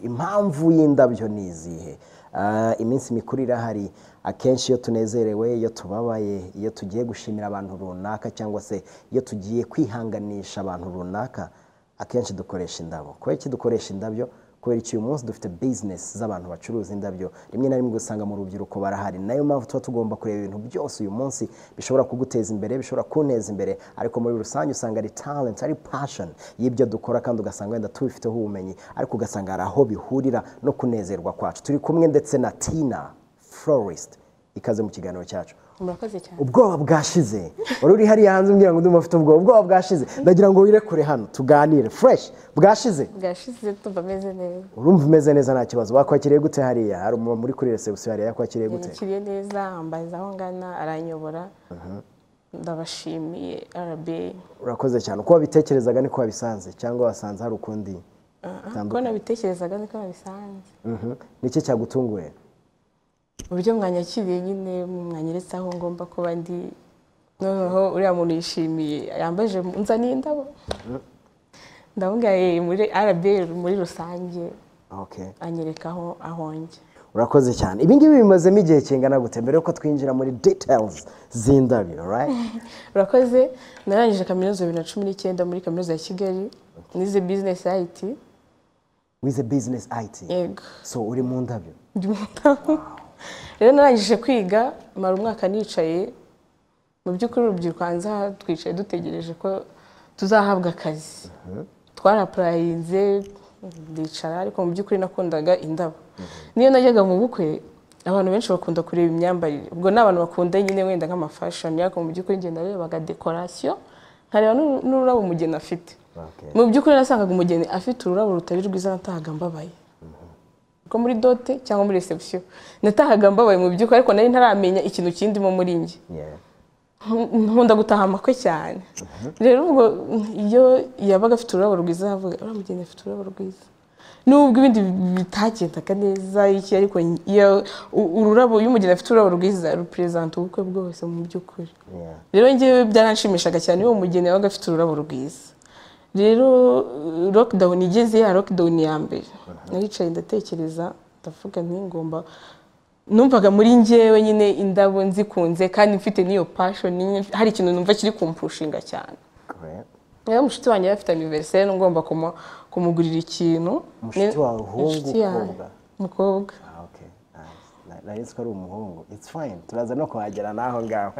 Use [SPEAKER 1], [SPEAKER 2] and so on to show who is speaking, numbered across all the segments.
[SPEAKER 1] impamvu y'indabyo ni izihe iminsi mikuru irahari akenshi iyo tunezerewe iyo tubabaye iyo tugiye gushimira abantu runaka cyangwa se iyo tugiye kwihanganisha abantu runaka akenshi dukoresha indabo kubera iki dukoresha indabyo kubera iki uyu munsi dufite bizinesi z'abantu bacuruza indabyo rimwe na rimwe usanga mu rubyiruko barahari nayo mpamvu tuba tugomba kureba ibintu byose uyu munsi bishobora kuguteza imbere bishobora kuneza imbere ariko muri rusange usanga ari talent ari passion y'ibyo dukora kandi ugasanga wenda tubifiteho ubumenyi ariko ugasanga hari aho bihurira no kunezerwa kwacu turi kumwe ndetse na tina florist ikaze mu kiganiro cyacu
[SPEAKER 2] murakoze cyane
[SPEAKER 1] ubwoba bwashize wari uri hariya hanze umbwira ngo ndumva afite ubwoba ubwoba bwashize ndagira ngo wirekure hano tuganire fresh bwashize
[SPEAKER 2] bwashize tumva ameze neza
[SPEAKER 1] urumva umeze neza nta kibazo wakwakiriye gute hariya hari umuntu muri kuri resebusiyo hariya yakwakiriye gute
[SPEAKER 2] yakiriye neza ambaza aho ngana aranyobora ndabashimiye arabe
[SPEAKER 1] urakoze cyane uko wabitekerezaga niko wabisanze cyangwa wasanze hari ukundi
[SPEAKER 2] ko nabitekerezaga niko nabisanze
[SPEAKER 1] Mhm. niki cyagutunguye
[SPEAKER 2] uburyo mwanyakiriye nyine mwanyeretse aho ngomba kuba ndi noneho uriya muntu yishimiye yambaje nzaniye indabo ndabona muri arabe muri rusange
[SPEAKER 1] okay
[SPEAKER 2] anyereka aho ahonge
[SPEAKER 1] urakoze cyane ibi ngibi bimazemo igihe kingana gute mbere yuko twinjira muri details z'indabyo right
[SPEAKER 2] urakoze narangije kaminuza bibiri na cumi n'icyenda muri kaminuza ya kigali nize bizinesi ayiti
[SPEAKER 1] wize business it
[SPEAKER 2] yego
[SPEAKER 1] so uri mu ndabyo
[SPEAKER 2] ndi mu ntaho rero narangije kwiga mara umwaka nicaye mu by'ukuri urubyiruko hanze aha twicaye dutegereje ko tuzahabwa akazi twarapurayinze ndicara ariko mu by'ukuri nakundaga indabo niyo najyaga mu bukwe abantu benshi bakunda kureba imyambarire ubwo ni abantu bakunda nyine wenda nk'amafashoni ariko mu by'ukuri njye narebaga dekorasiyo nkareba n'uru- n'ururabo umugeni afite
[SPEAKER 1] Okay.
[SPEAKER 2] mu by'ukuri nasangaga umugeni afite ururabo rutari rwiza natahaga mbabaye ko muri dote cyangwa muri resebusiyo natahaga mbabaye mu by'ukuri ariko nari ntaramenya ikintu kindimo muri njye
[SPEAKER 1] yeah
[SPEAKER 2] nkunda gutaha amakwe cyane rero ubwo iyo yabaga afite ururabo rwiza yavuga uriya mugeni afite ururabo rwiza nubwo ibindi bitagendaga neza iki ariko iyo- u- ururabo iyo umugeni afite ururabo rwiza ruperezanta ubukwe bwose mu by'ukuri
[SPEAKER 1] yeah
[SPEAKER 2] rero njyewe byaranshimishaga cyane iyo uwo mugeni yabaga afite ururabo rwiza rero uh, lockdown igeze ya lockdown ya mbere naricaye ndatekereza ndavuga nti ngomba numvaga muri njyewe nyine indabo nzikunze kandi mfite n'iyo passion nyine- hari ikintu numva kiri kumpushinga cyane
[SPEAKER 1] great
[SPEAKER 2] rero mushiki wanjye yari afite anniversaire ngomba kumu- kumugurira ikintu
[SPEAKER 1] Mushiki wawe umuhungu,
[SPEAKER 2] Inshuti yanjye.
[SPEAKER 1] umukobwa?
[SPEAKER 2] umukobwa
[SPEAKER 1] Ah, okay nice Na- nari nzi ko ari umuhungu it's fine turaza no kuhagera n'aho ngaho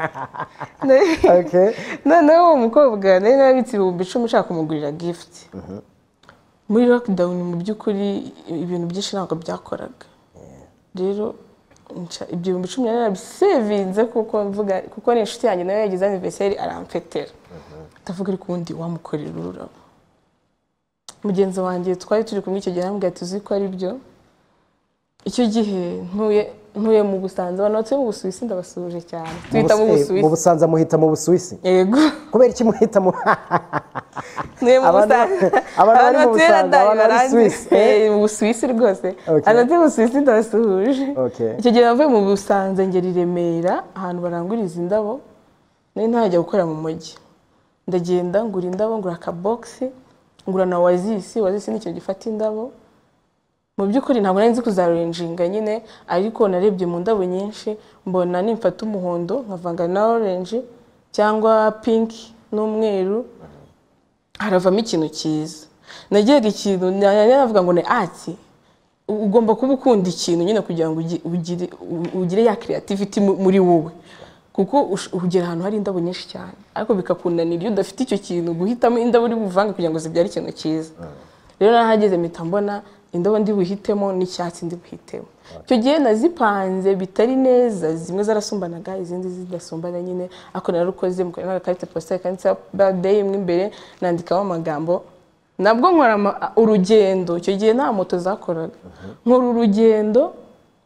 [SPEAKER 1] okay
[SPEAKER 2] noneho uwo mukobwa nari narabitse ibihumbi icumi nshaka kumugurira gift muri lockdown mu by'ukuri ibintu byinshi ntabwo byakoraga rero nca- ibyo bihumbi icumi nari narabisevinze kuko mvuga kuko ni inshuti yanjye nawe yagize anniversaire arampfetera ndavuga ariko ubundi wamukorera ururabo mugenzi wanjye twari turi kumwe icyo gihe arambwira ati uzi ko ari byo icyo gihe ntuye ntuye mu busanza abantu batuye mu busuwisi ndabasuje cyane twita mu
[SPEAKER 1] Mu Bus- eh, mu
[SPEAKER 2] busuwisi
[SPEAKER 1] busanza muhita mu busuwisi
[SPEAKER 2] yego
[SPEAKER 1] kubera iki muhita mu
[SPEAKER 2] niyo mu
[SPEAKER 1] Abantu-
[SPEAKER 2] busanza
[SPEAKER 1] abantu bari
[SPEAKER 2] abantu
[SPEAKER 1] mu
[SPEAKER 2] batuye
[SPEAKER 1] Busanza,
[SPEAKER 2] radari
[SPEAKER 1] abantu bari
[SPEAKER 2] baranzi
[SPEAKER 1] Suisse.
[SPEAKER 2] Eh, mu busuwisi rwose
[SPEAKER 1] Okay.
[SPEAKER 2] abantu batuye mu busuwisi ndabasuhuje
[SPEAKER 1] Okay.
[SPEAKER 2] icyo gihe navuye mu busanza ngera i remera ahantu baranguriza indabo nari ntajya gukorera mu mujyi ndagenda ngura indabo ngura akabogisi ngura na wazisi wazisi ni ikintu gifata indabo mu by'ukuri ntabwo nari nzi kuzarenjinga nyine ariko narebye mu ndabo nyinshi mbona nimfata umuhondo nkavanga na orange cyangwa pinki n'umweru haravamo ikintu cyiza nagiraga ikintu nari navuga ngo ni ati ugomba kuba ukunda ikintu nyine kugira ngo ugi- ugire, u- ugire ya creativity mu- muri wowe kuko ush- ugera ahantu hari indabo nyinshi cyane ariko bikakunanira iyo udafite icyo kintu guhitamo indabo uri buvange kugira ngo zibyare ikintu cyiza rero nahageze mpita mbona indabo ndi buhitemo n'icyatsi ndi buhitemo icyo gihe nazipanze bitari neza zimwe zarasumbanaga izindi zidasumbana nyine ariko nararukoze mukorana agakarita positari kanditseho birthday mo imbere nandikaho amagambo nabwo nkora ama- urugendo icyo gihe nta moto zakoraga nkora urugendo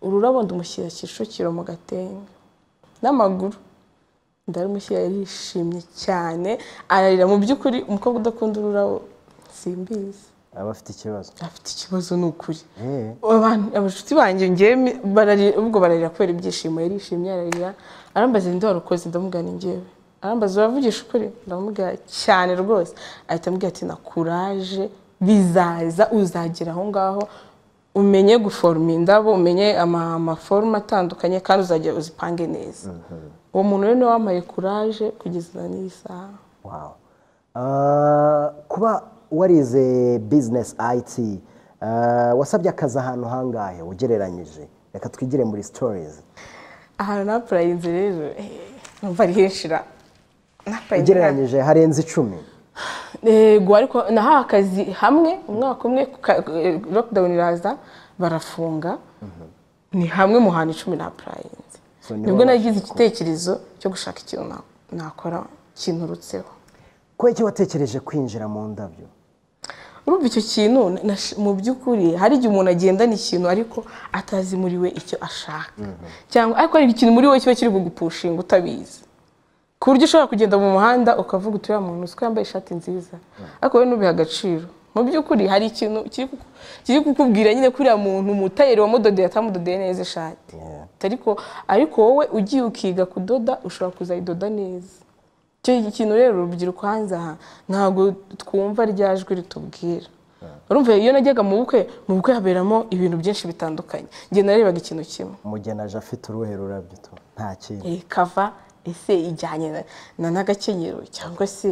[SPEAKER 2] ururabo ndamushyira kicukiro mu gatenga n'amaguru ndarumushyira yarishimye cyane ararira mu by'ukuri umukobwa udakunda ururabo simbizi
[SPEAKER 1] abafite ikibazo
[SPEAKER 2] afite ikibazo ni ukuri
[SPEAKER 1] Eh.
[SPEAKER 2] abantu abashuti banjye ngewe mi- bararira ubwo bararira kubera ibyishimo yarishimye ararira arambaza ninde warukoze ndamubwira ni ngewe arambaza uravugisha ukuri ndamubwira cyane rwose ahita ambwira ati na kuraje bizaza uzagera aho ngaho umenye guforoma indabo umenye ama- amaforoma atandukanye kandi uzajya uzipange neza uwo muntu rero niwe wampaye kuraje kugeza n'iyi saha
[SPEAKER 1] Wow. Ah, kuba warize business IT ah, wasabye akazi ahantu hangahe ugereranyije reka twigire muri stories
[SPEAKER 2] ahantu napurayinze rero eh, numva ari henshi ra napurayinze ntabwo-
[SPEAKER 1] ugereranyije harenze icumi
[SPEAKER 2] yego ariko nahawe akazi hamwe umwaka umwe ku ka- eh, lockdown iraza barafunga ni hamwe mu hantu icumi napurayinze
[SPEAKER 1] So niho
[SPEAKER 2] nibwo nagize igitekerezo cyo gushaka ikintu na- nakora kinturutseho
[SPEAKER 1] kubera iki watekereje kwinjira mu ndabyo
[SPEAKER 2] urumva icyo kintu nash- mu by'ukuri hari igihe umuntu agendana ikintu ariko atazi muri we icyo ashaka cyangwa ariko hari ikintu muri we kiba kiri kugupushinga utabizi ku buryo ushobora kugenda mu muhanda ukavuga uti uriya muntu uziko yambaye ishati nziza ariko wowe ntubihe agaciro mu by'ukuri hari ikintu kiri kuku- kiri kukubwira nyine ko uriya muntu umutayeri wamudodeye atamudodeye neza ishati
[SPEAKER 1] Yeah.
[SPEAKER 2] ariko ariko wowe ugiye ukiga kudoda ushobora kuzayidoda neza icyo kintu rero urubyiruko hanze aha ntabwo twumva rya jwi ritubwira urumva iyo najyaga mu bukwe mu bukwe haberamo ibintu byinshi bitandukanye njye narebaga ikintu kimwe
[SPEAKER 1] umugeni aje afite uruhe rurabyo tu nta kintu
[SPEAKER 2] Eh, kava ese ijyanye na- na n'agakenyero cyangwa se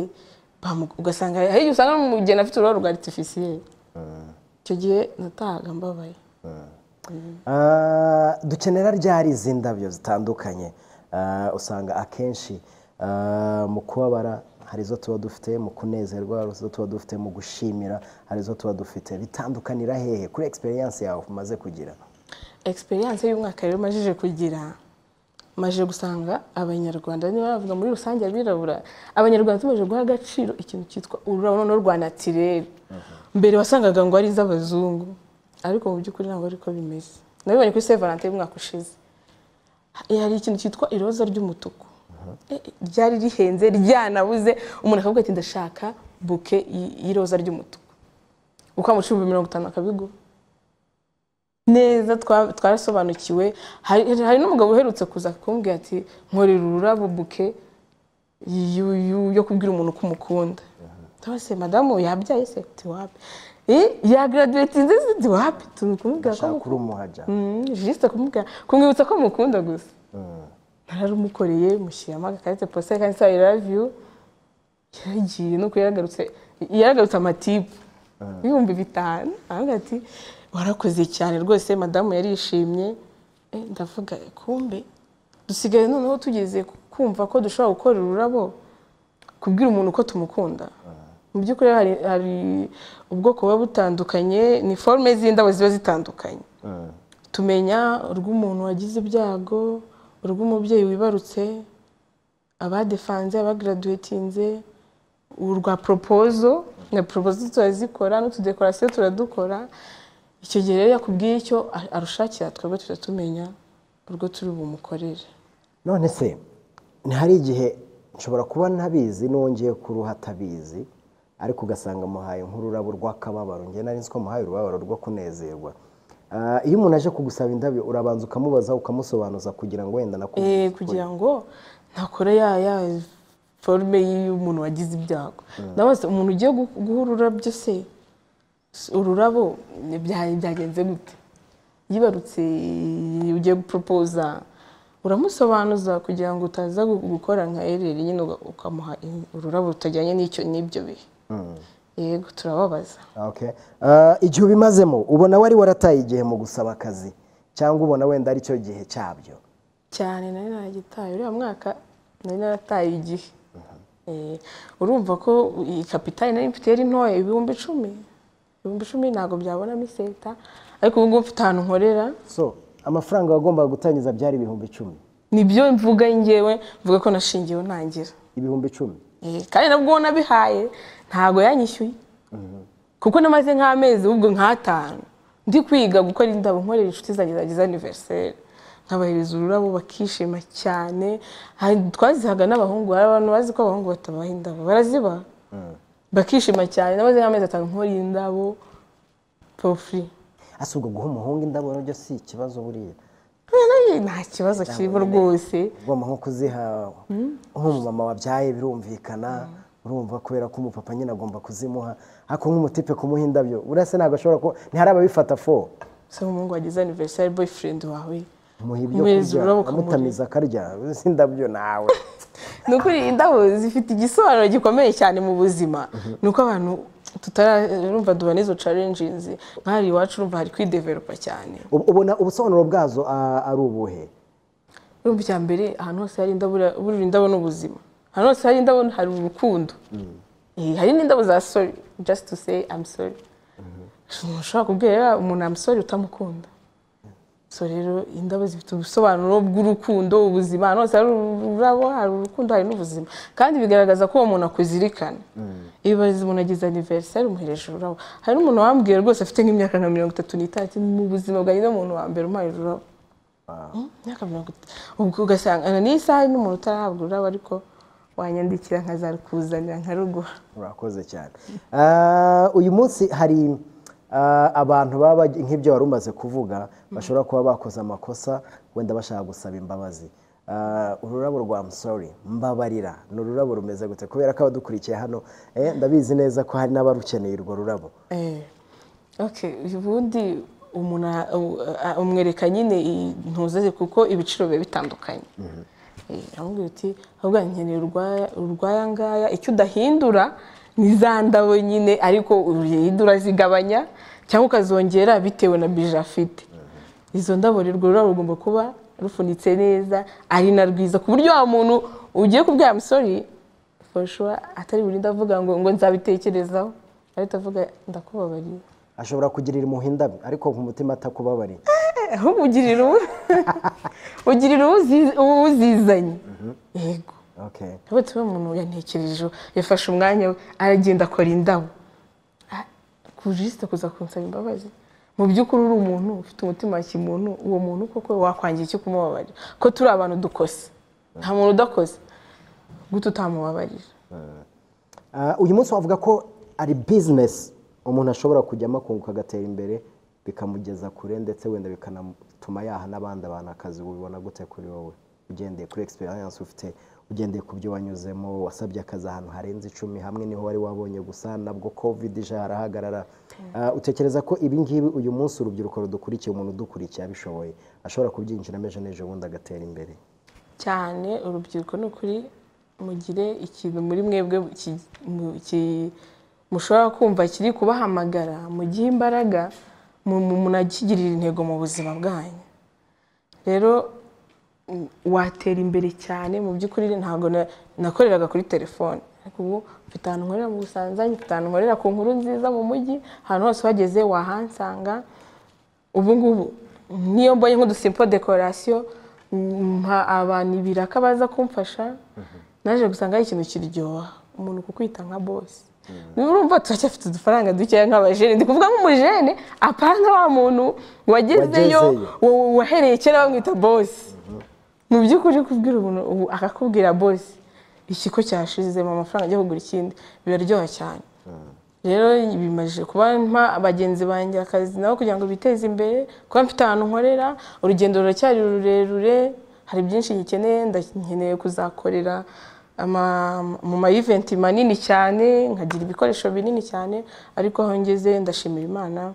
[SPEAKER 2] bamu- ugasanga hari igihe usanga n'umugeni afite uruhu rwa aritifisiyeri icyo gihe natahaga mbabaye
[SPEAKER 1] Ah, dukenera ryari izi ndabyo zitandukanye Ah, usanga akenshi ah, mu kubabara hari izo tuba dufite mu kunezerwa hari izo tuba dufite mu gushimira hari izo tuba dufite bitandukanira hehe kuri egisperiyanse yawe umaze kugira
[SPEAKER 2] egisperiyanse y'umwaka rero majije kugira maje gusanga abanyarwanda niba bavuga muri rusange abirabura abanyarwanda tumaze guha agaciro ikintu cyitwa ururabo noneho rwa natirere mbere wasangaga ngo ari iz'abazungu ariko mu by'ukuri ntabwo ariko bimeze nabibonye kuri saint valentin y'umwaka ushize Eh, hari ikintu cyitwa iroza ry'umutuku Eh, eh, ryari rihenze ryanabuze umuntu akavuga ati ndashaka buke y- y'iroza ry'umutuku ukamucumbi mirongo itanu akabiguha neza twa- twarasobanukiwe hari hari n'umugabo uherutse kuza kumbwira ati nkorera ururabo buke yu- yu- yo kubwira umuntu ko umukunda se madamu yabyaye se ati wapi Eh, yagaraduwetinze se ati wapi turi kumubwira ko
[SPEAKER 1] ashaka
[SPEAKER 2] mukunda
[SPEAKER 1] kuri umuhaja
[SPEAKER 2] Mm, jisite kumubwira kumwibutsa ko mukunda gusa nararumukoreye mushyiramo agakarita posita kanditseho ayi ravi yu yaragiye nuko yaragarutse yaragarutse amatipu ibihumbi bitanu aravuga ati warakoze cyane rwose madamu yarishimye Eh, ndavuga kumbe dusigaye noneho tugeze ku- kumva ko dushobora gukora ururabo kubwira umuntu uko tumukunda mu by'ukuri hari, hari ubwoko buba butandukanye ni forume z'indabo ziba zitandukanye
[SPEAKER 1] Mm.
[SPEAKER 2] tumenya urw'umuntu wagize ibyago urw'umubyeyi wibarutse abadefanze abagaraduwetinze urwa propozo na propozo turazikora n'utudekorasiyo turadukora icyo gihe rero iyo akubwiye icyo a- arushakira twebwe tujya tumenya urwo turi bumukorere
[SPEAKER 1] none se hari igihe nshobora kuba ntabizi nongeye kuruha atabizi ariko ugasanga muhaye nk'ururabo rw'akababaro njye nari nzi ko muhaye urubabaro rwo kunezerwa Ah, iyo umuntu aje kugusaba indabyo urabanza ukamubaza ukamusobanuza kugira ngo wenda
[SPEAKER 2] Eh,
[SPEAKER 1] nakuvuge
[SPEAKER 2] kugira ngo ntakora ya ya forume y'umuntu wagize ibyago nabaza umuntu ugiye gu- guha ururabyo se s- ururabo ni bya- byagenze gute yibarutse ugiye guporopoza uramusobanuza kugira ngo utaza gu- gukora nka ereri nyine uga- ukamuha in- ururabo rutajyanye n'icyo n'ibyo bihe yego turababaza
[SPEAKER 1] Okay. Ah, igihe ubimazemo ubona wari warataye igihe mu gusaba akazi cyangwa ubona wenda ari cyo gihe cyabyo
[SPEAKER 2] cyane nari naragitaye uriya mwaka nari narataye igihe Eh, urumva ko iyi kapitali nari mfite yari ntoya ibihumbi icumi ibihumbi icumi ntabwo byabonamo iseta ariko ubu ngubu mfite ahantu nkorera
[SPEAKER 1] so amafaranga wagombaga gutangiza byari ibihumbi icumi
[SPEAKER 2] nibyo mvuga ngewe mvuga ko nashingiyeho ntangira
[SPEAKER 1] ibihumbi icumi
[SPEAKER 2] Eh, kandi nabwo nabihaye ntabwo yanyishyuye kuko namaze nk'amezi ahubwo nk'atanu ndi kwiga gukora indabo nkorera inshuti zanjye zagize aniveriseri nkabahereza ururabo bakishima cyane Hari- twazihaga n'abahungu hari abantu bazi ko abahungu batabaha indabo barazibaha bakishima cyane namaze nk'amezi atanu nkora indabo pofuri
[SPEAKER 1] ase ubwo guha umuhungu indabo nabyo si ikibazo buriya
[SPEAKER 2] nta kibazo kirimo rwose
[SPEAKER 1] ugomba nko kuziha nk'umumama wabyaye birumvikana urumva kubera ko umupapa nyine agomba kuzimuha ariko nk'umutipe kumuha indabyo buriya se ntabwo ashobora kuba ntihari ababifata fo
[SPEAKER 2] usanga umuhungu wagize aniverisari boyfriend wawe
[SPEAKER 1] muha ibyo
[SPEAKER 2] Umuhereza
[SPEAKER 1] kurya
[SPEAKER 2] ururabo ukamurira.
[SPEAKER 1] amutamiza akarya uzi indabyo nawe
[SPEAKER 2] ni ukuri indabo zifite igisobanuro gikomeye cyane mu buzima ni uko abantu tutarumva dubana izo carenjinzi nk'ahari iwacu urumva hari kwideveropa cyane
[SPEAKER 1] Ubu- ubona ubusobanuro bwazo ah, ari ubuhe
[SPEAKER 2] urumva icya mbere ahantu hose hari indabo ura- burira indabo ni ubuzima ahantu hose hari indabo hari urukundo Eh, hari n'indabo za sori just to say I'm sorry umuntu ushobora kubwira umuntu I'm sorry utamukunda so rero indabo zifite ubusobanuro bw'urukundo ubuzima ahantu hose hari ururabo hari urukundo hari n'ubuzima kandi bigaragaza ko uwo muntu akuzirikana iyo bazi umuntu agize aniverisari umuhereje ururabo hari n'umuntu wambwiye rwose afite nk'imyaka nka mirongo itatu n'itanu ati, mu buzima bwanjye umuntu wa mbere umpaye ururabo imyaka mirongo itatu ubwo ugasanga na n'isaha n'umuntu utarahabwa ururabo ariko wanyandikira nkazarukuzanira nkaruguha
[SPEAKER 1] urakoze cyane Ah, uyu munsi hari ah, abantu baba bag- nk'ibyo wari umaze kuvuga bashobora kuba bakoze amakosa wenda bashaka gusaba imbabazi Ah, ururabo rwa msori mbabarira ni ururabo rumeze gute kubera ko abadukurikiye hano eh, ndabizi neza ko hari n'abarukeneye urwo rurabo
[SPEAKER 2] Eh, okay ubundi umuntu a- u- a- umwereka nyine intuze ze kuko ibiciro biba bitandukanye Eh, aramubwira uti ahubwo nkeneye urwaya- urwaya ngaya icyo udahindura ni za ndabo nyine ariko uhindura zigabanya cyangwa ukazongera bitewe na bije afite izo ndabo rero urwo rurabo rugomba kuba rufunitse neza ari na rwiza ku buryo wa muntu ugiye kubwira amusori for sure atari buri ndavuga ngo ngo nzabitekerezaho ariko avuga ndakubabariye
[SPEAKER 1] ashobora kugirira impuhwe indabi ariko ku mutima atakubabariye
[SPEAKER 2] ahubwo ugirira uwo ugirira uwuzi- uwuzizanye yego
[SPEAKER 1] okay.
[SPEAKER 2] rero tuba umuntu yantekerejeho yafashe umwanya we aragenda akora indabo Ah, kujisite kuza kunsaba imbabazi mu by'ukuri uri umuntu ufite umutima wa kimuntu uwo muntu koko wakwangira icyo kumubabarira ko turi abantu dukose nta muntu udakoze guta utamubabarira
[SPEAKER 1] Ah, uyu munsi wavuga ko ari bizinesi umuntu ashobora kujyamo akunguka agatera imbere bikamugeza kure ndetse wenda bikanatuma yaha n'abandi abantu akazi ubibona gute kuri wowe ugendeye kuri egisperiyanse ufite ugendeye ku byo wanyuzemo wasabye akazi ahantu harenze icumi hamwe niho wari wabonye gusa nabwo kovide ije harahagarara Ah, utekereza ko ibi ngibi uyu munsi urubyiruko rudukurikiye umuntu udukurikiye abishoboye ashobora kubyinjiramo ejo n'ejo bundi agatera imbere
[SPEAKER 2] cyane urubyiruko ni ukuri mugire ikintu muri mwebwe ki- mu- ki- mushobora kumva kiri kubahamagara mugihe imbaraga mu- mu- munakigirire intego mu buzima bwanyu rero mm, watera imbere cyane mu by'ukuri ntabwo na- nakoreraga kuri telefone ariko ubu mfite ahantu nkorera mu busanzanyi mfite ahantu nkorera ku nkuru nziza mu mujyi ahantu hose uhageze wahansanga ubu ngubu niyo mbonye nk'udusimpo dekorasiyo mpa abantu ibiraka baza kumfasha naje gusanga ari ikintu kiryoha umuntu kukwita nka bosi niba urumva turacyafite udufaranga dukeya nk'abajene ndi kuvuga nk'umujene apana wa muntu
[SPEAKER 1] Wagezeyo.
[SPEAKER 2] wagezeyo wa- wahereye kera bamwita bosi mu by'ukuri kubwira umuntu ubu akakubwira bosi ikiko cyashizemo amafaranga ajya kugura ikindi biraryoha cyane rero bimaze kuba mpa bagenzi banjye akazi nabo kugira ngo biteze imbere kuba mfite ahantu nkorera urugendo ruracyari rurerure hari byinshi nkeneye nda- nkeneye kuzakorera ama- mu ma eventi manini cyane nkagira ibikoresho binini cyane ariko aho ngeze ndashimira imana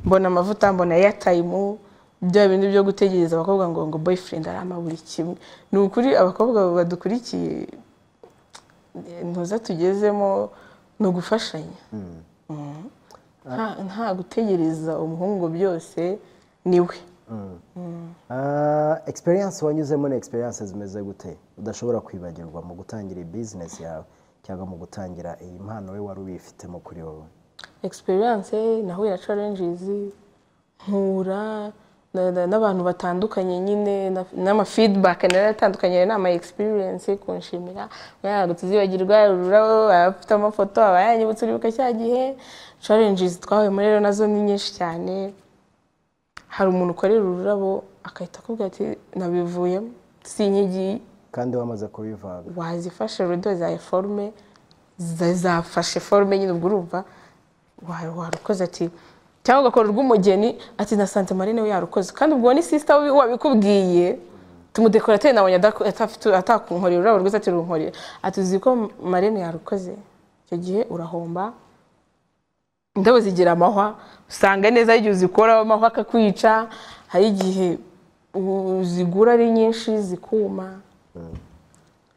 [SPEAKER 2] mbona amavuta mbona airtime bya bindi byo gutegereza abakobwa ngo ngo boyfriend arama buri kimwe ni ukuri abakobwa badukurikiye ntuza tugezemo ni ugufashanya Mhm. Nta- nta gutegereza umuhungu ngo byose niwe
[SPEAKER 1] egisperiyanse wanyuzemo ni egisperiyanse zimeze gute udashobora kwibagirwa mu gutangira bizinesi yawe cyangwa mu gutangira iyi mpano we wari ubifitemo kuri wowe
[SPEAKER 2] experience nahura challenges nkura na- na- n'abantu batandukanye nyine na- n'ama feedback naratandukanye n'ama experience kunshimira ntabwo tuzibagirwa ururabo abafite amafoto abayanyibutse uribuka cya gihe challenges twahuyemo rero nazo ni nyinshi cyane hari umuntu ukorera ururabo akahita akubwira ati nabivuyemo si inyigi
[SPEAKER 1] kandi wamaze kubivanga
[SPEAKER 2] wazifashe rudo za forume za- zafashe forume nyine ubwo urumva wa- warukoze ati cyangwa ugakora urw'umugeni ati na santa marine we yarukoze kandi ubwo ni sisita wabikubwiye tumudekorateri nabonye adako- atafite- atakunkorera urabo rwiza ati runkorera ati uzi ko marine yarukoze icyo gihe urahomba indabo zigira amahwa usanga neza hari igihe uzikoraho amahwa akakwica hari igihe u- uzigura ari nyinshi zikuma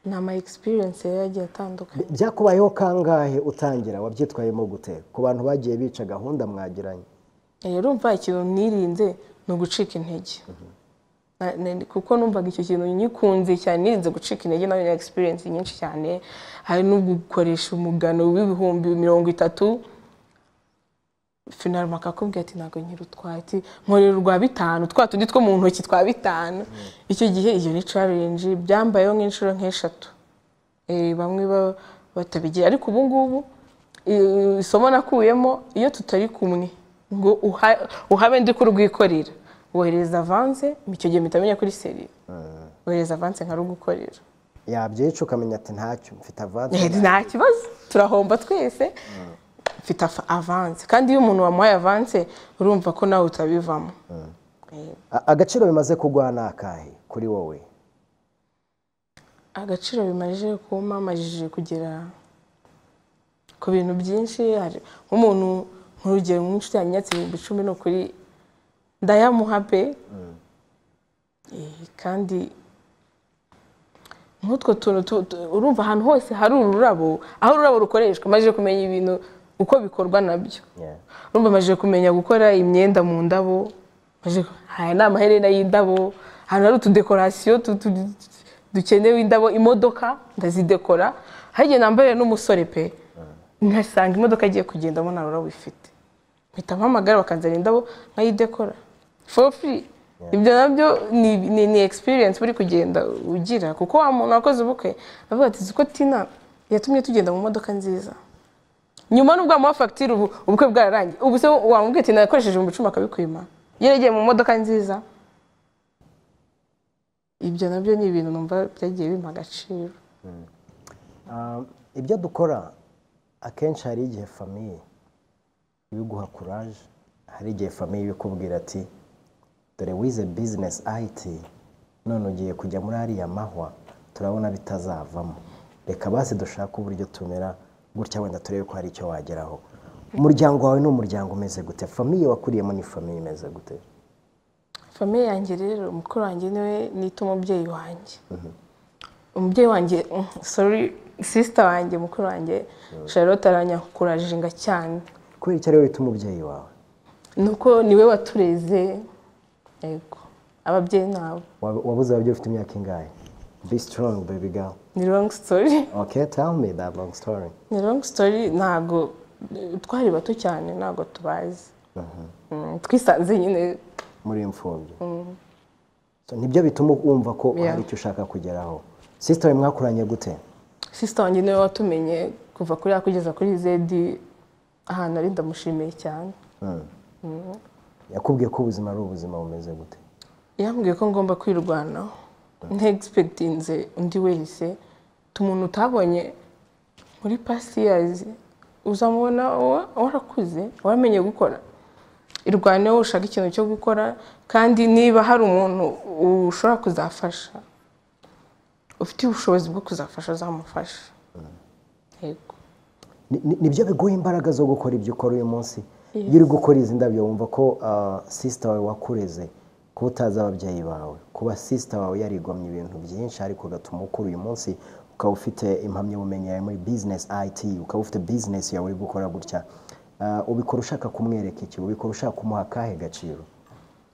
[SPEAKER 2] ni ama egisperiyense rero agiye atandukanye
[SPEAKER 1] byakubayeho kangahe utangira wabyitwayemo gute ku bantu bagiye bica gahunda mwagiranye
[SPEAKER 2] rero urumva ikintu nirinze ni ugucika intege Na- na- kuko numvaga icyo kintu nyikunze cyane nirinze gucika intege nawe na egisperiyense nyinshi cyane hari no gukoresha umugano w'ibihumbi mirongo itatu finaruma akakubwira ati ntabwo nyirutwaye ati nkorera urwa bitanu twa tundi two mu ntoki twa bitanu icyo gihe iyo ni challenge byambayeho nk'inshuro nk'eshatu Eh, bamwe ba- batabigira ariko ubu ngubu eh, isomo nakuyemo iyo tutari kumwe ngo uha- uhabe ndi kurwikorera wohereza avanse icyo gihe mpita menya kuri seri wohereza avanse nkarugukorera
[SPEAKER 1] yabyica ukamenya ati ntacyo mfite avansi
[SPEAKER 2] Eh, nta kibazo turahomba twese mfite afa- avanse kandi iyo umuntu wamuhaye avanse urumva ko nawe utabivamo Eh,
[SPEAKER 1] A- agaciro bimaze kugwa ni akahe kuri wowe
[SPEAKER 2] agaciro bimaze kumamajije kugera ku bintu byinshi hari nk'umuntu nk'urugero nk'inshuti yanyatse ibihumbi icumi ni ukuri ndayamuha pe Eh, kandi nk'utwo tuntu tu- tu- urumva ahantu hose hari ururabo aho ururabo rukoreshwa maze kumenya ibintu uko bikorwa nabyo
[SPEAKER 1] Yeah.
[SPEAKER 2] urumva amajije kumenya gukora imyenda mu ndabo amajije ku- aya ni amaherena y'indabo ahantu hari utudekorasiyo tu- tu- dukenewe indabo imodoka ndazidekora hari igihe nambarira n'umusore pe nkasanga imodoka igiye kugendamo nta rurabo ifite mpita mpamagara bakanzanira indabo nkayidekora for free ibyo nabyo ni, ni, ni experience uri kugenda ugira kuko wa muntu wakoze ubukwe avuga ati "Uzi ko tina yatumye tugenda mu modoka nziza nyuma nubwo wamuha fagitire ubu ubukwe bwararangiye ubu se wamubwira ati nakoresheje mu bicuma akabikwima yeregeye mu modoka nziza ibyo nabyo ni ibintu numva byagiye bimpa agaciro
[SPEAKER 1] Um, ibyo dukora akenshi hari igihe famiye ibiguha kuraje hari igihe famiye ibikubwira ati dore wize bizinesi ayiti none ugiye kujya muri ariya mahwa turabona bitazavamo reka basi dushake uburyo tumera gutya wenda turebe ko hari icyo wageraho umuryango wawe ni umuryango umeze gute famiye wakuriyemo ni famiye imeze gute
[SPEAKER 2] famiye yanjye rero mukuru wanjye niwe nita umubyeyi wanjye umubyeyi wanjye sorry sisita wanjye mukuru wanjye charlotte aranyakurajenga cyane
[SPEAKER 1] kubera icyo ari we wita umubyeyi wawe
[SPEAKER 2] nuko niwe watureze yego ababyeyi nabo
[SPEAKER 1] Wab- wabuze ababyeyi ufite imyaka ingahe be strong baby girl
[SPEAKER 2] ni longi sitori
[SPEAKER 1] okay tell me that long story
[SPEAKER 2] ni longi sitori ntabwo eh, twari bato cyane ntabwo tubazi Mm, twisanze nyine
[SPEAKER 1] muri imfubyi So, nibyo bituma wumva ko
[SPEAKER 2] Yeah.
[SPEAKER 1] hari icyo ushaka kugeraho sisitari mwakuranye gute
[SPEAKER 2] sisita wanjye niwe watumenye kuva kuri A kugeza kuri zedi ahantu ari ndamushimiye cyane
[SPEAKER 1] yakubwiye ko ubuzima ari ubuzima bumeze gute
[SPEAKER 2] yambwiye ko ngomba kwirwanaho ntegispekitinze undi wese umuntu utabonye muri pasiyazi uzamubona wa- warakuze waramenye gukora irwaneho ushaka ikintu cyo gukora kandi niba hari umuntu ushobora kuzafasha ufite ubushobozi bwo kuzafasha uzamufasha yego
[SPEAKER 1] Ni- ni- nibyo biguha imbaraga zo gukora ibyo ukora uyu munsi iyo uri gukora izi ndabyo wumva ko sisita wawe wakureze kuba utazi ababyeyi bawe kuba sisita wawe yarigomye ibintu byinshi ariko ugatuma ukura uyu munsi ukaba ufite impamyabumenyi yawe muri bizinesi ayiti ukaba ufite bizinesi yawe uri gukora gutya Ah, ubikora ushaka kumwereka iki ubikora ushaka kumuha akahe gaciro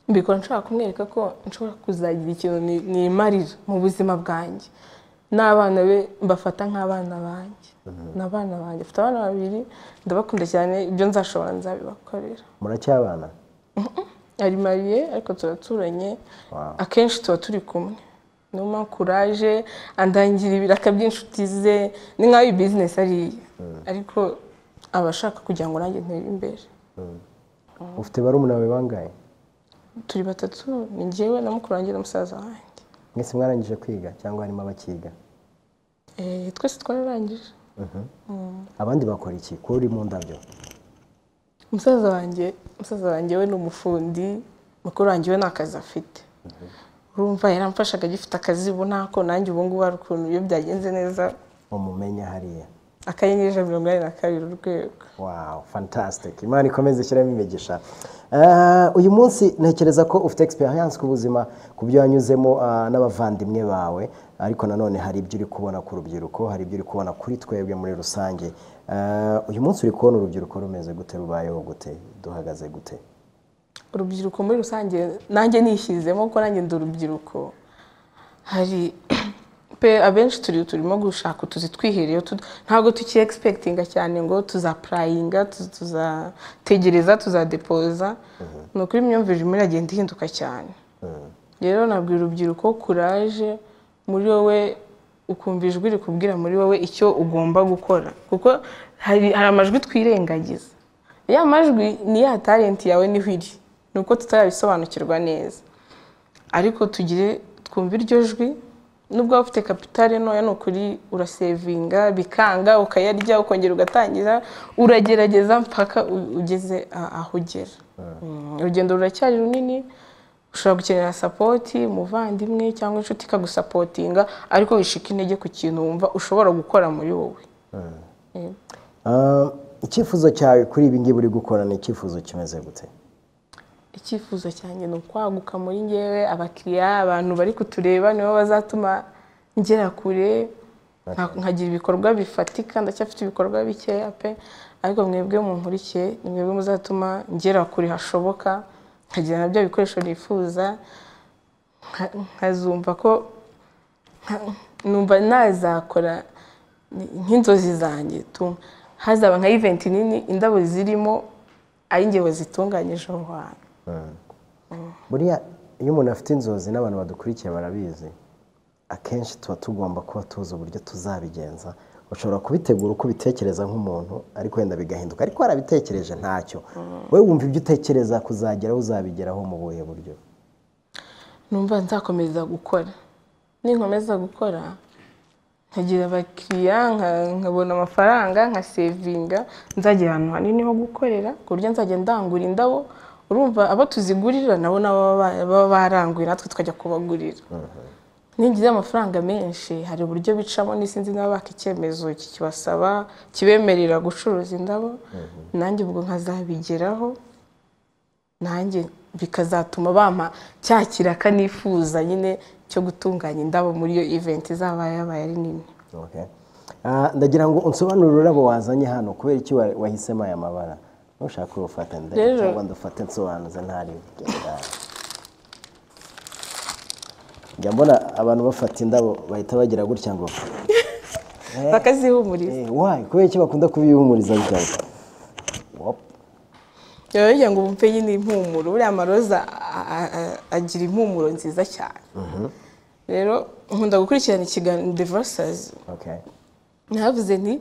[SPEAKER 2] mbikora nshobora kumwereka ko nshobora kuzagira ikintu ni- nimarira mu buzima bwanjye n'abana be mbafata nk'abana banjye ni abana banjye mfite abana babiri ndabakunda cyane ibyo nzashobora nzabibakorera
[SPEAKER 1] muracyabana
[SPEAKER 2] ari mariye ariko turaturanye
[SPEAKER 1] Wow.
[SPEAKER 2] akenshi tuba turi kumwe niyo mpamvu kuraje andangira ibiraka by'inshuti ze ni nk'aho iyi bizinesi ariye ariko aba ashaka kugira ngo nanjye ntere imbere
[SPEAKER 1] ufite barumuna bawe bangahe
[SPEAKER 2] turi batatu ni njyewe na mukuru wanjye na musaza wanjye
[SPEAKER 1] mwese mwarangije kwiga cyangwa harimo abakiga
[SPEAKER 2] Eh, twese twararangije
[SPEAKER 1] abandi bakora iki kuba uri mu ndabyo
[SPEAKER 2] umusaza wanjye umusaza wanjye we ni umufundi mukuru wanjye we nta kazi afite urumva yaramfashaga agifite akazi ubu ntako nanjye ubu ngubu hari ukuntu iyo byagenze neza
[SPEAKER 1] umumenya hariya
[SPEAKER 2] akanyenyeri ijana na mirongo inani na kabiri urwego
[SPEAKER 1] wow fantastic imana ikomeze ishyiramo imigisha Eh, uyu munsi ntekereza ko ufite experience ku buzima ku byo wanyuzemo ah, n'abavandimwe bawe ariko nanone hari ibyo uri kubona ku rubyiruko hari ibyo uri kubona kuri twebwe muri rusange Eh, uyu munsi uri kubona urubyiruko rumeze gute rubayeho gute duhagaze gute
[SPEAKER 2] urubyiruko muri rusange nanjye nishyizemo kuko nanjye ndi urubyiruko hari pe abenshi turi turimo gushaka utuzi twihereye tu- ntabwo tuki egispekitinga cyane ngo tuzapurayinga tu- tuzategereza tuzadepoza ni ukuri imyumvire irimo iragenda ihinduka cyane rero nabwira urubyiruko kuraje muri wowe ukumva ijwi rikubwira muri wowe icyo ugomba gukora kuko hari hari amajwi twirengagiza ya majwi ni ya talenti yawe niho iri ni uko tutarabisobanukirwa neza ariko tugire twumva iryo jwi nubwo waba ufite kapitale ntoya ni ukuri urasevinga bikanga ukayarya ukongera ugatangira uragerageza mpaka u- ugeze a- aho ugera Mm, urugendo ruracyari runini ushobora gukenera sapoti umuvandimwe cyangwa inshuti ikagusapotinga ariko wishika intege ku kintu wumva ushobora gukora muri wowe Eh,
[SPEAKER 1] Ah, icyifuzo cyawe kuri ibi ngibi uri gukora ni icyifuzo kimeze gute
[SPEAKER 2] icyifuzo cyanjye ni ukwaguka muri ngewe abakiriya abantu bari kutureba nibo bazatuma ngera kure nka- nkagira ibikorwa bifatika ndacyafite ibikorwa bikeya pe ariko mwebwe munkurikiye ni mwebwe muzatuma ngera kure hashoboka nkagira nabyo bikoresho nifuza nka- nkazumva ko nka- numva nazakora ni- nk'inzozi zanjye tu- hazaba nka event nini indabo zirimo ari njye wazitunganyije aho hantu
[SPEAKER 1] buriya iyo umuntu afite inzozi n'abantu badukurikiye barabizi akenshi tuba tugomba kuba tuzi uburyo tuzabigenza ushobora kubitegura uko ubitekereza nk'umuntu ariko wenda bigahinduka ariko warabitekereje ntacyo wowe wumva ibyo utekereza kuzageraho uzabigeraho mu buhe buryo
[SPEAKER 2] numva nzakomeza gukora ninkomeza gukora nkagira abakiriya nka- nkabona amafaranga nkasevinga nzagira ahantu hanini ho gukorera ku buryo nzajya ndangura indabo urumva abo tuzigurira nabo nabo baba baba baranguye natwe tukajya kubagurira ningize amafaranga menshi hari uburyo bicamo n'isinzi nabo baka icyemezo kibasaba kibemerera gucuruza indabo nanjye ubwo nkazabigeraho nanjye bikazatuma bampa cya kiraka nifuza nyine cyo gutunganya indabo muri iyo event izaba yabaye ari nini
[SPEAKER 1] Okay. Ah, ndagira ngo unsobanurire ururabo wazanye hano kubera iki wa- wahisemo aya mabara nushaka urufata nde
[SPEAKER 2] Rero-
[SPEAKER 1] cyangwa ndufate nsobanuze ntari bugenda. njya mbona abantu bafata indabo bahita bagira gutya ngo
[SPEAKER 2] bakazihumuriza
[SPEAKER 1] Eh, why kubera iki bakunda kubihumuriza gutya ngo? Wop.
[SPEAKER 2] biba bigira ngo bumve nyine impumuro buriya amaroza a- a- a- agira impumuro nziza cyane rero nkunda gukurikirana ikiganiro devasazi
[SPEAKER 1] Okay.
[SPEAKER 2] ntavuze nti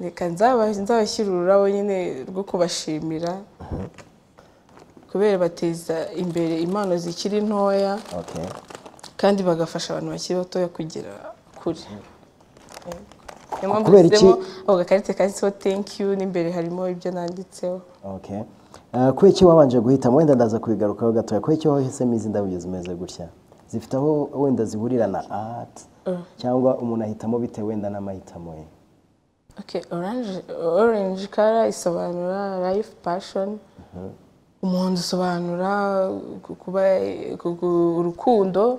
[SPEAKER 2] reka nzaba- nzabashyira ururabo nyine rwo kubashimira kubera bateza imbere impano zikiri ntoya
[SPEAKER 1] Okay.
[SPEAKER 2] kandi bagafasha abantu bakiri batoya kugera kure niyo mpamvu
[SPEAKER 1] Kubera iki-
[SPEAKER 2] dushyizemo ako gakarita kanditseho thank you n'imbere harimo ibyo nanditseho
[SPEAKER 1] Okay. Ah, kubera iki wabanje guhitamo wenda ndaza kubigarukaho gatoya kubera iki wahisemo izi ndabo zimeze gutya zifite aho wenda ziburira na art cyangwa umuntu ahitamo bitewe wenda n'amahitamo ye
[SPEAKER 2] Okay, orange, orange color isobanura life passion umuhondo usobanura ku- kuba ku- ku- urukundo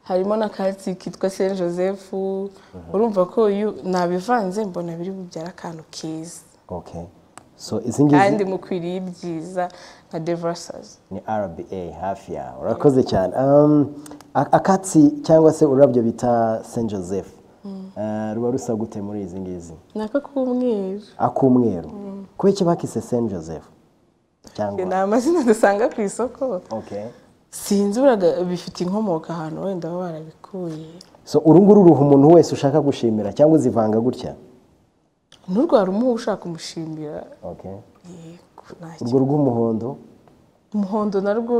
[SPEAKER 2] harimo n'akatsi kitwa saint joseph urumva ko iyo nabivanze mbona biri bubyara akantu keza
[SPEAKER 1] Okay. So izi ngizi
[SPEAKER 2] kandi mukwiriye ibyiza nka devasazi
[SPEAKER 1] ni RBA hafi yawe urakoze cyane um, a- akatsi cyangwa se ururabyo bita Saint Joseph eh, ruba rusa gute muri izi ngizi
[SPEAKER 2] ni aka k'umweru
[SPEAKER 1] ak'umweru kubera iki bakise Saint Joseph
[SPEAKER 2] ni
[SPEAKER 1] cyangwa
[SPEAKER 2] amazina dusanga ku isoko
[SPEAKER 1] okay
[SPEAKER 2] sinzi uraga bifite inkomoko ahantu wenda baba barabikuye
[SPEAKER 1] so uru nguru ruha umuntu wese ushaka gushimira cyangwa uzivanga gutya
[SPEAKER 2] nturwara umuha ushaka umushimira
[SPEAKER 1] okay
[SPEAKER 2] yego ntacyo
[SPEAKER 1] urwo rw'umuhondo
[SPEAKER 2] umuhondo narwo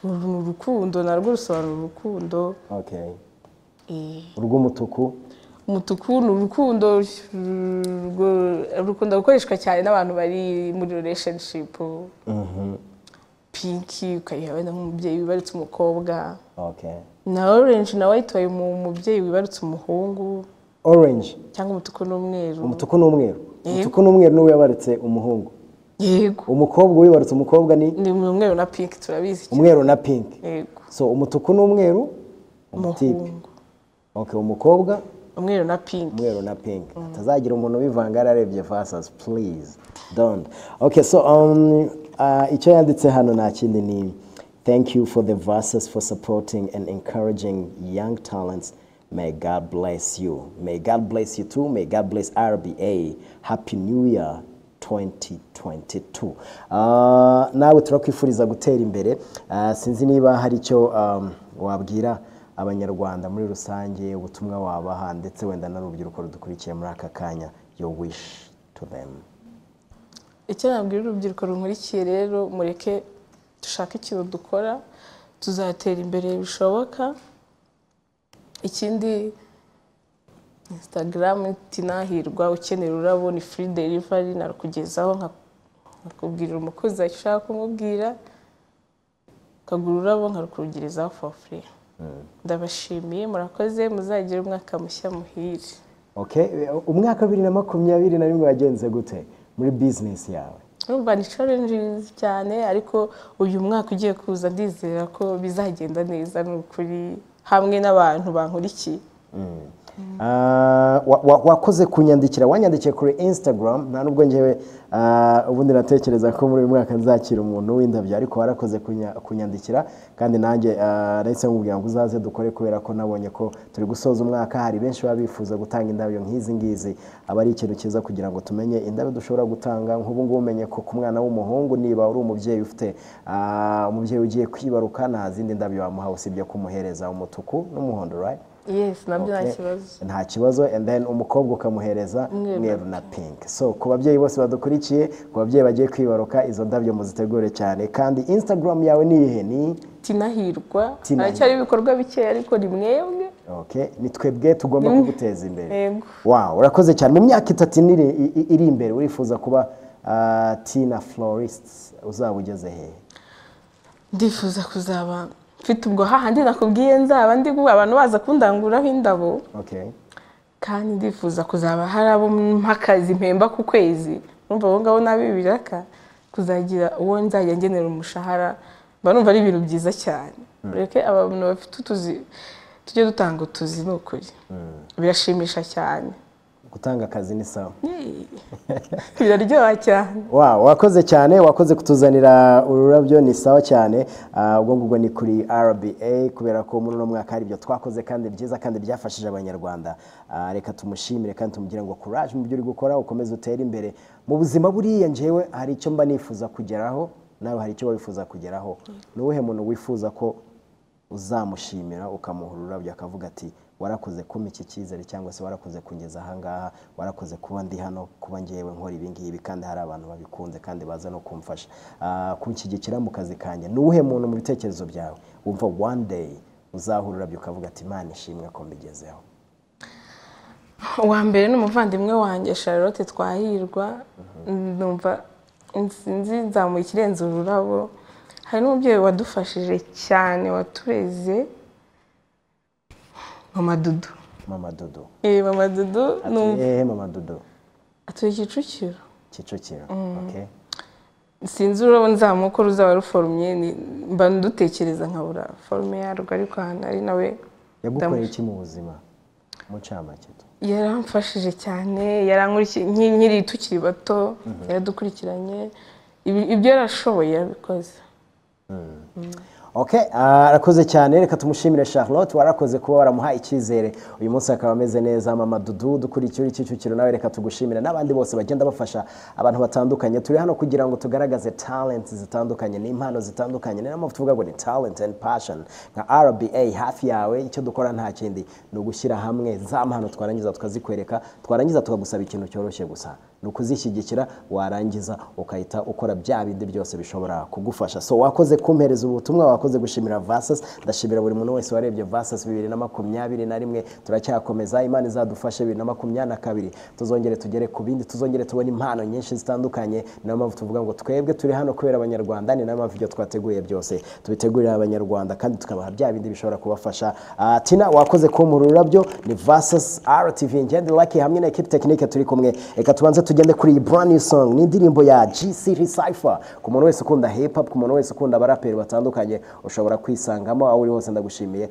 [SPEAKER 2] uru ni urukundo narwo rusobanura urukundo
[SPEAKER 1] okay
[SPEAKER 2] eh,
[SPEAKER 1] urw'umutuku
[SPEAKER 2] umutuku ni urukundo rwo- rukunda gukoreshwa cyane n'abantu bari muri relationship pinki ukayiha wenda nk'umubyeyi wibarutse umukobwa
[SPEAKER 1] okay
[SPEAKER 2] na orange na white wayimuha umubyeyi wibarutse umuhungu
[SPEAKER 1] orange
[SPEAKER 2] cyangwa umutuku n'umweru
[SPEAKER 1] umutuku n'umweru umutuku n'umweru niwe yabarutse umuhungu
[SPEAKER 2] yego
[SPEAKER 1] umukobwa uwibarutse umukobwa ni
[SPEAKER 2] ni umweru na pinki turabizi cyane.
[SPEAKER 1] umweru na pinki
[SPEAKER 2] yego
[SPEAKER 1] so umutuku n'umweru umutipe
[SPEAKER 2] umuhungu
[SPEAKER 1] okay umukobwa
[SPEAKER 2] umweru na pinki
[SPEAKER 1] umweru na pinki hatazagira umuntu ubivanga yararebye vasas please don't okay so um, uh, icyo yanditse hano nta kindi ni thank you for the verses for supporting and encouraging young talents May God bless you. May God bless you too. May God bless RBA. Happy New Year 2022. Ah, nawe turakwifuriza gutera imbere. Ah, sinzi niba hari icyo um, wabwira abanyarwanda muri rusange ubutumwa wabaha ndetse wenda n'urubyiruko rudukurikiye muri aka kanya your wish to them
[SPEAKER 2] icyo nabwira urubyiruko runkurikiye rero mureke dushake ikintu dukora tuzatera imbere bishoboka ikindi instagram tinahirwa ukenera ururabo ni free delivery narukugezaho nka- nkakubwirira umukozi icyo ushaka kumubwira ukagura ururabo nkarukugezaho for free ndabashimiye murakoze muzagire umwaka mushya muhire
[SPEAKER 1] okay umwaka wa bibiri na makumyabiri na rimwe wagenze gute muri business yawe
[SPEAKER 2] urumva ni challenges cyane ariko uyu mwaka ugiye kuza ndizera ko bizagenda neza ni ukuri hamwe n'abantu bankurikiye
[SPEAKER 1] Ah, wa- wa- wakoze kunyandikira wanyandikiye kuri instagram nta nubwo ngewe ah, ubundi natekereza ko muri uyu mwaka nzakira umuntu w'indabyo ariko warakoze kunya- kunyandikira kandi nanjye ah, nahise nkubwira ngo uzaze dukore kubera ko nabonye ko turi gusoza umwaka hari benshi baba bifuza gutanga indabyo nk'izi ngizi aba ari ikintu cyiza kugira ngo tumenye indabyo dushobora gutanga nk'ubu ngubu umenye ko ku mwana w'umuhungu niba uri umubyeyi ufite ah, umubyeyi ugiye kwibaruka nta zindi ndabyo wamuhawe usibye kumuhereza umutuku n'umuhondo right
[SPEAKER 2] yes nabyo nta
[SPEAKER 1] Okay.
[SPEAKER 2] kibazo
[SPEAKER 1] nta kibazo and then umukobwa ukamuhereza
[SPEAKER 2] Umweru.
[SPEAKER 1] umweru na pink so ku babyeyi bose badukurikiye ku babyeyi bagiye kwibaruka izo ndabyo muzitegure cyane kandi instagram yawe ni ihe ni
[SPEAKER 2] tinahirwa
[SPEAKER 1] Tinahirwa.
[SPEAKER 2] haracyari ibikorwa bikeya ariko ni mwebwe
[SPEAKER 1] okay ni twebwe tugomba kuguteza imbere
[SPEAKER 2] yego
[SPEAKER 1] wow urakoze cyane mu myaka itatu iri, i- iri imbere urifuza kuba ah, tina florist uzaba ugeze hehe
[SPEAKER 2] ndifuza kuzaba mfite ubwo hahandi nakubwiye nzaba ndi gu- abantu baza kundanguraho indabo
[SPEAKER 1] okay
[SPEAKER 2] kandi ndifuza kuzaba hari abo mpakazi mpemba ku kwezi numva abo ngabo nabi biraka kuzagira uwo nzajya ngenera umushahara mba numva ari ibintu byiza cyane ureke abantu bafite utuzi tujye dutanga utuzi ni ukuri birashimisha cyane
[SPEAKER 1] gutanga akazi ni sawa
[SPEAKER 2] Yee. biraryoha cyane
[SPEAKER 1] Wow, wakoze cyane wakoze kutuzanira ururabyo ni sawa cyane Ah, ubwo ngubwo ni kuri RBA kubera ko muri uno mwaka hari ibyo twakoze kandi byiza kandi byafashije abanyarwanda Ah, reka tumushimire kandi tumugire ngo courage mu byo uri gukora ukomeze utere imbere mu buzima buriya njyewe hari icyo mba nifuza kugeraho nawe hari icyo wifuza kugeraho ni uwuhe muntu wifuza ko uzamushimira ukamuha ururabyo akavuga ati warakoze kumpa iki cyizere cyangwa se warakoze kungeza ahangaha warakoze kuba ndi hano kuba ngewe nkora ibi ngibi kandi hari abantu babikunze kandi baza no kumfasha Ah, kunshyigikira mu kazi kanjye ni uwuhe muntu mu bitekerezo byawe wumva one day uzaha ururabyo ukavuga ati imana ishimwe ko mbigezeho
[SPEAKER 2] uwa mbere ni umuvandimwe wanjye charlotte twahirwa numva insinzi nzamuye ikirenze ururabo hari n'umubyeyi wadufashije cyane watureze mama dudu
[SPEAKER 1] mama dodo
[SPEAKER 2] Eh, mama dudu numva
[SPEAKER 1] ehe mama dodo
[SPEAKER 2] atuye kicukiro
[SPEAKER 1] kicukiro okay
[SPEAKER 2] sinzi ururabo nzamuka ruzaba ruforumye ni- mba ndutekereza nkabura forume yarwo ariko ahantu ari nawe
[SPEAKER 1] yagukoreye iki mu buzima mu ncamake tu
[SPEAKER 2] yaramfashije cyane yarankurikiye nki- nkiri tukiri bato yaradukurikiranye Ibi- ibyo yarashoboye yarabikoze
[SPEAKER 1] Okay, ah, arakoze cyane reka tumushimire Charlotte warakoze kuba waramuha icyizere uyu munsi akaba ameze neza mama Dudu dukurikiye uri Kicukiro nawe reka tugushimire n'abandi bose bagenda bafasha abantu batandukanye turi hano kugira ngo tugaragaze talents zitandukanye n'impano zitandukanye ni mpamvu tuvuga ngo ni talent and passion nka RBA hafi yawe icyo dukora nta kindi ni ugushyira hamwe za mpano twarangiza tukazikwereka twarangiza tukagusaba ikintu cyoroshye gusa ni ukuzishyigikira warangiza ukahita ukora bya bindi byose bishobora kugufasha so wakoze kumpereza ubutumwa wakoze gushimira vasas ndashimira buri muntu wese warebye vasas bibiri na makumyabiri na rimwe turacyakomeza imana izadufashe bibiri na makumyabiri na kabiri tuzongere tugere ku bindi tuzongere tubone impano nyinshi zitandukanye ni nayo mpamvu tuvuga ngo twebwe turi hano kubera abanyarwanda ni nayo mpamvu ibyo twateguye byose tubitegurira abanyarwanda kandi tukabaha bya bindi bishobora kubafasha Ah, tina wakoze kumpura ururabyo ni vasas rtv ngende laki hamwe na ekipi tekinike turi kumwe reka tubanze tugende kuri iyi brand new song ni indirimbo ya gcd cypher ku muntu wese ukunda hip hop ku muntu wese ukunda abaraperi batandukanye ushobora kwisangamo aho uri hose ndagushimiye